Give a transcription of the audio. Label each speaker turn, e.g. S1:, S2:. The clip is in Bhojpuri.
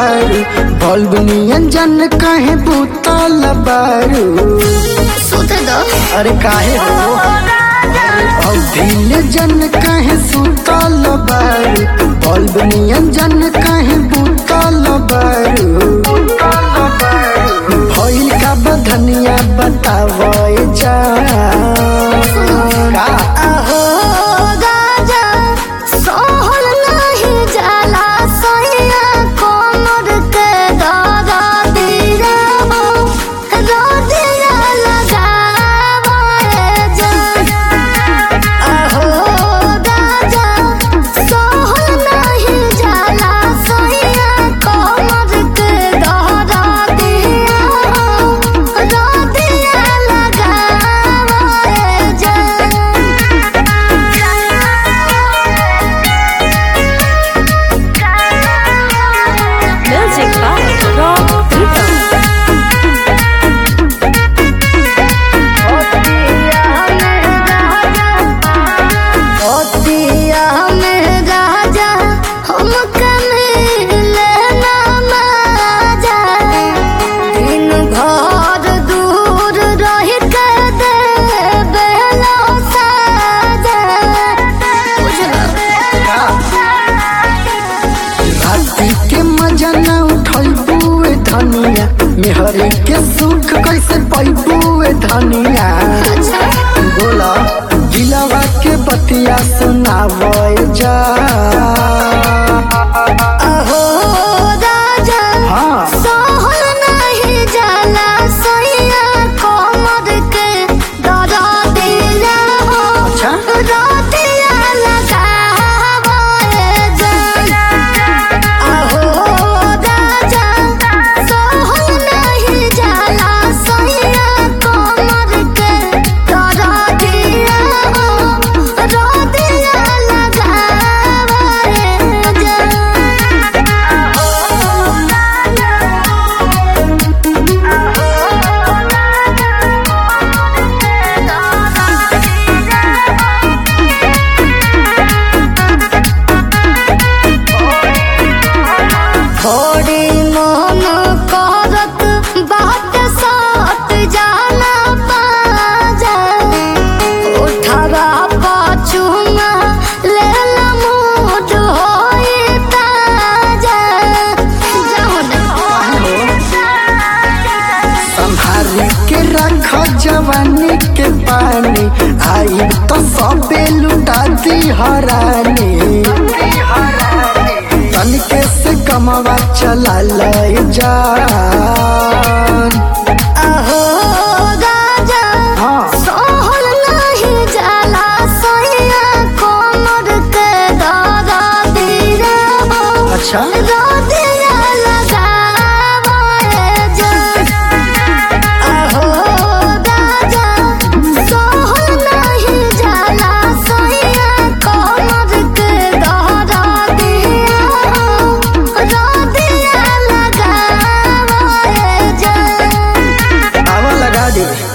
S1: बारू बल्ब नियन जन कहे बुतल बारू
S2: सुते दो
S1: अरे काहे हो अभिल जन कहे सुतल बारू बल्ब नियन जन कहे बुतल बारू भइल का बधनिया बतावे जा का
S2: अहो राजा सोहल नहीं जाला सोया कोमर के दादा दिया हो रोदिया लगावे जा अहो राजा सोहल नहीं जाला सोया कोमर के दादा दिया हो रोदिया लगावे जा
S3: Music by Rock Rhythm.
S2: ओतिया में राजा हमके मिले ना माजा दिन भर दूर रह के दे बेलो साजा
S1: राती के मजा न उठैबुए धनिया मेहरे के सुख कैसे पैबुए धनिया बोला दिलवा के बतिया सुनावे जा
S2: अहो राजा
S1: हाँ
S2: सोहल नहीं जाला सोया कोमर के दादा दिया हो
S1: अच्छा।
S2: रोटिया लगावे जा अहो राजा सोहल नहीं जाला सोया कोमर के दादा दिया हो रोटिया लगावे जा थोड़ी मोहन करत बात साथ जाना पाजा उठवा पाछुमा लेला मूड होई ताजा जाओ
S1: संभाल के रख जवानी के पानी आई तो सबे लुटा दी हरानी तनिके से कमवा चला ले जा
S2: अहो राजा
S1: हाँ
S2: सोहल नहीं जाला सोया कोमर के दादा दिया हो
S1: अच्छा
S2: रोदिया लगावे जा अहो राजा सोहल नहीं जाला सोया कोमर के दादा दिया हो रोदिया लगावे जा
S1: आवा लगा दे